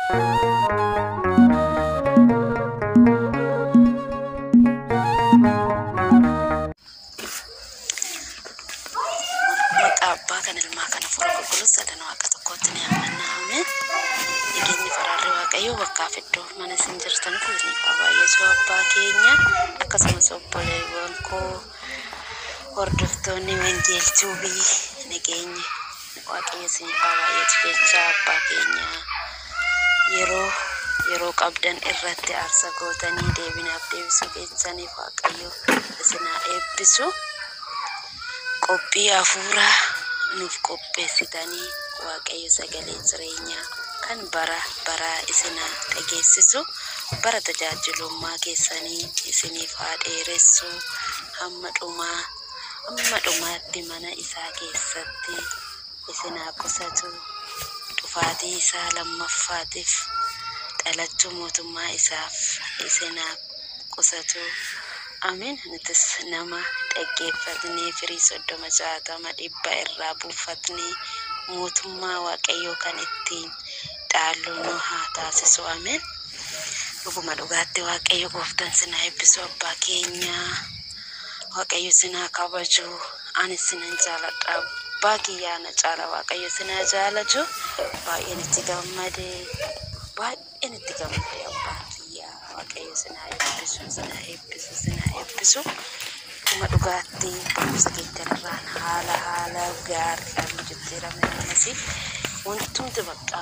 Maqaa abbaa kan ilmaa kana fura qulqulluu sadan waaqa tokkootti ni amanna ameen. Nageenyi faraarri waaqayyoo bakkaaf iddoo mana isin jirtan kun ni baay'eesu abbaa keenya akkasumas obboleewwan koo hordoftoonni wangeelchuu biyyi nageenyi waaqayyo isin baay'eetu jecha abbaa keenya yeroo yeroo qabdan irratti aarsa gootanii deebinaaf deebisuu keessaniif waaqayyo isinaa eebbisu. qophii hafuuraa nuuf qopheessitanii waaqayyo sagalee jireenyaa kan bara baraa isinaa dhageessisu bara tajaajilummaa keessanii isiniif haa dheeressu hamma dhumaa hamma dhumaatti mana isaa keessatti isinaa qusatu dhufaatii isaa lammaffaatiif dhalachuu mootummaa isaaf isinaa qusatu. Amin nutis nama dhaggeeffatnee firii soddoma jaatama dhibba irraa buufatnee mootummaa waaqayyoo kan ittiin dhaallu nu haa taasisu. Amin. Dhuguma dhugaatti waaqayyo gooftaan sinaa eebbisu abbaa keenya. Waaqayyo sinaa kabaju. Ani sinan jaaladha. Abbaa kiyyaa na caala waaqayyo sinaa jaalatu. Baay'een itti gammade. Baay'een itti gammade abbaa kiyyaa. Waaqayyo sinaa eebbisu, sinaa eebbisu, sinaa eebbisu. Dhuguma dhugaatti barumsa keettanirraan haala haala gaariidhaan jijjiirame ammas wantumti bakka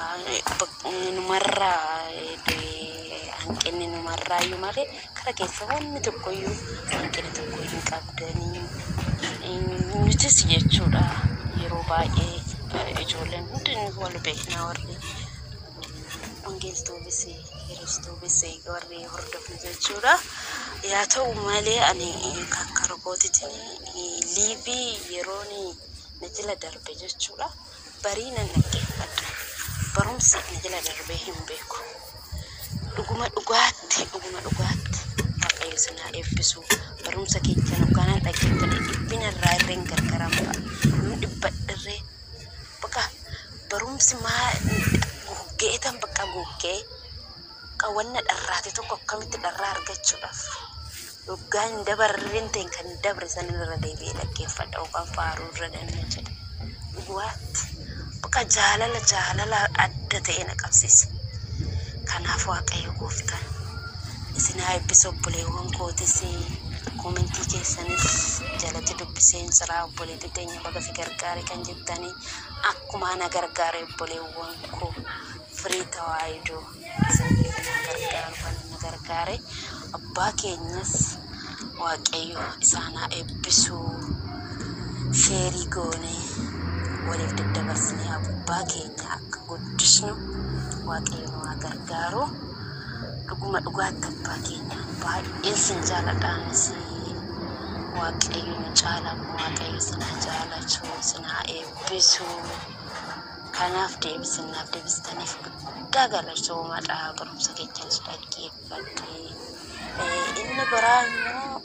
numarraa hanqinni numarraa iyyuu malee kara keessa wanni tokkoyyuu hanqina tokko hin qabdanii nutis jechuudha yeroo baay'ee ijoolleen hundi wal beeknaa warri wangeeltuufis kiristoofis warri hordofnu jechuudha. Yaa ta'u malee ani akka ragootitiin liivii yeroon na jala darbe jechuudha. Barii nan dhaggeeffadha. Barumsi na jala darbee hin beeku. Dhuguma dhugaatti dhuguma dhugaatti waaqayyo sinaa eebbisu barumsa keessa hoggaanaan dhaggeeffadhe dhibbina irraa irreen gargaran ba'a. Nun dhibbadhirree bakka barumsi maa guggeetan bakka guggee qawanna dharraate tokko akkamitti dharraa argachuudhaaf yoggaa hin dabarreen ta'e kan dabre san irra deebi'ee dhaggeeffadha yookaan faaruu irra danna jedhe dhugaatti bakka jaalala jaalala adda ta'e na qabsiisa kanaaf waaqayyo gooftaan isin haa eebbisu obboleewwan kootis koomentii keessanis jalatti dubbiseen siraa obboleetti teenya baga si gargaare kan jettanii akkuma na gargaare obboleewwan koo firii tawaayidoo isin na gargaaru kan na gargaare abbaa keenyas waaqayyo isaan haa eebbisu sheerii goonee waliif daddabarsinee abbaa keenya akka guddisnu waaqayyo nu haa gargaaru dhuguma dhugaatti abbaa keenya baay'een sin jaaladhaanis waaqayyo nu caalamu waaqayyo sina jaalatu sina eebbisu kanaaf deebisinaaf deebistaniif guddaa galatoomadha barumsa keessanis dhaggeeffadhe inni biraa immoo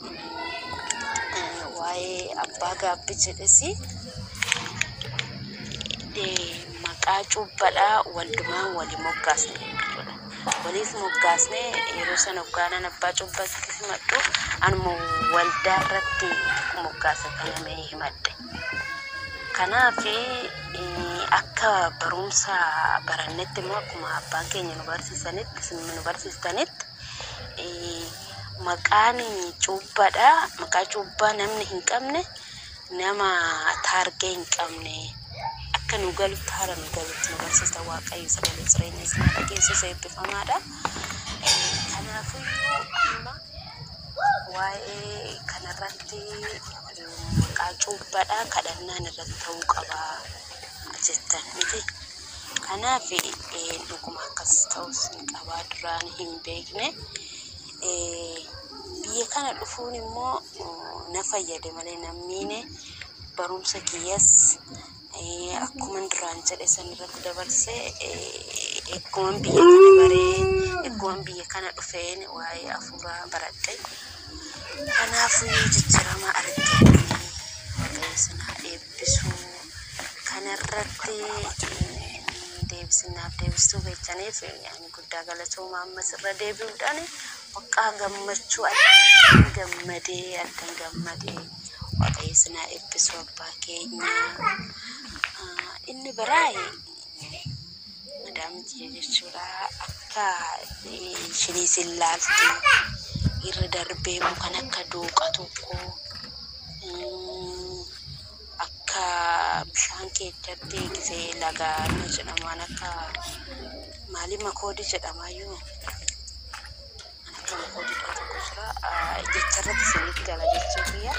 waa'ee abbaa gaabbii jedhesi maqaa cuubbadhaa waldumaan wali moggaasne jechuudha. Waliif moggaasne yeroo sana hoggaanan abbaa cuubbatti himadhu anuma waldaa irratti moggaasa kanamee himadhe. Kanaaf akka barumsa barannetti immoo akkuma abbaan keenya nu barsiisanitti isin nu barsiistanitti maqaan cuubbadha. Maqaa cuubbaa namni hin qabne nama taargee hin qabne akka nu galutti haala nu galutti nu barsiista waaqayyo sagalee jireenya isaa dhageessus eebbifamaadha. Kanaafiyyuu amma waa'ee kanarratti maqaa cuubbadha kadhannaan irratti ta'uu qaba jettan miti. Kanaaf dhuguma akkas ta'us hin qabaa duraan hin beekne. Biyya kana dhufuun immoo na fayyade malee namni barumsa kiyyas akkuma duraan jedhe san irratti dabarsee eegguman biyya kana baree eegguman biyya kana dhufeen waa'ee afuuraa baradhe. Kanaafuu jijjiirama arganii waaqayyo sana eebbisu kanarratti deebisee sinaaf deebistuu beekaniif ani guddaa galatoomaa ammas irra deebi'uudhaan bakka gammachuu adda gammadee adda gammadee waaqayyo sinaa eebbisu abbaa keenya. Ah, Inni biraayee madaamtii jechuudha akka ishiniis hin laalti irra darbee kan akka dooqa tokko mm, akka bishaan keessatti gisee laga inni jedhamaan akka maali makoodii jedhamayyuu akka makoodii tokko jira Ah, jecharratti isinitti gala jechuu biyya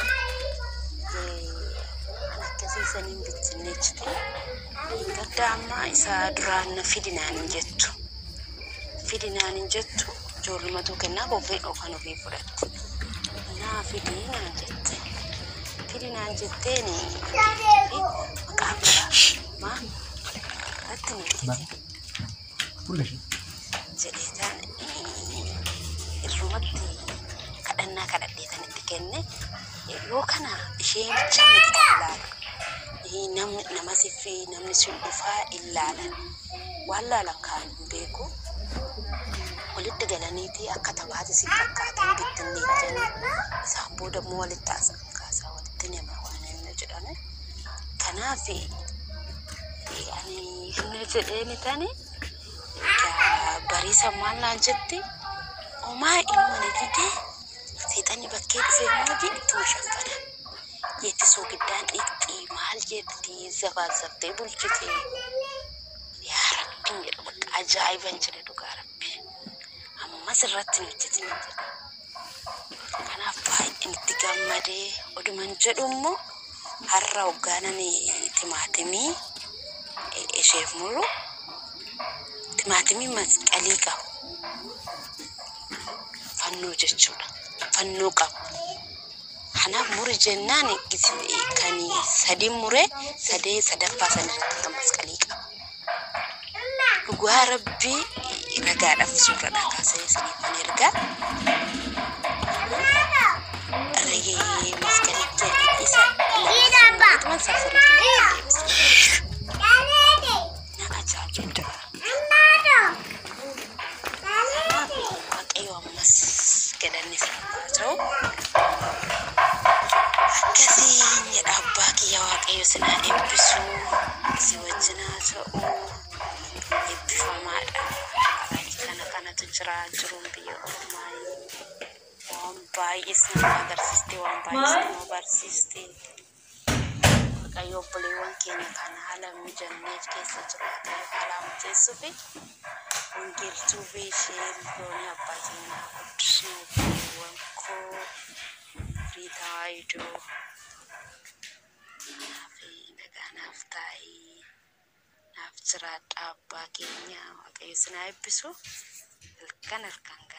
akkasiisaniin bittinneechite gadda amma isa duraan na fidinaan hin jettu fidinaan hin jettu ijoollumatu kennaa ofii kan ofii fudhatte naa fidii naan jette fidii naan jetteen maqaa biraa maa irratti naqite Fuulashi. jedheetaan irrumatti kadhannaa kadhadheetan itti kenne yoo kana isheen bichaa miti kan ilaalu namni nama siffee namni sun dhufaa ilaalan waan laalan kaan hin beeku walitti galaniiti akka taphaati si fakkaatan bittinneechanii isaan booda immoo walitti haasa'a kaasaa walitti nama waan inni jedhame kanaaf ani hin jedheeni tani egaa bariisa maal naan jetti homaa ilma ni didee seexanni bakkee dhufee mooji ittuma shaffana jetti soogiddaan dhiqxii maal jetti zabaazaftee bulchite yaa rabbiin jedhu bakka ajaa'iban jedhe dhugaa rabbi ammas irratti hin hojjetin jedhe kanaaf baay'een itti gammadee oduman jedhu immoo har'a hoggaanan timaatimii isheef muru timaatimii masqalii qabu fannoo jechuudha fannoo qabu kanaaf muri jennaan gisi- kan sadii mure sadee sadaffaa sanarratti kan masqalii qabu dhugaa rabbii ragaadhaaf suuradha kaasee saniifan ergaa ragee masqalicha isa lamaan safarii deebisa na ajaa'ibsiisa waaqayyo ammas galanni haa ta'u akkasiin jedha abbaa kiyya waaqayyo sinaa eebbisu si wajjin haa ta'u eebbifamaadha kana kanatu jira jiruun biyya ormaa waan baay'ee sinama agarsiiste waan baay'ee sinama barsiiste waaqayyo obboleewwan keenya kana haala mijanneef keessa jiraatan haala mijeessuu fi wangeeltuu fi ishee loonii abbaa keenyaa guddisuu obboleewwan koo riitaa idoo naaf nagaa naaf taa'ii naaf jiraadha abbaa keenya waaqayyo sinaa eebbisu halkan halkan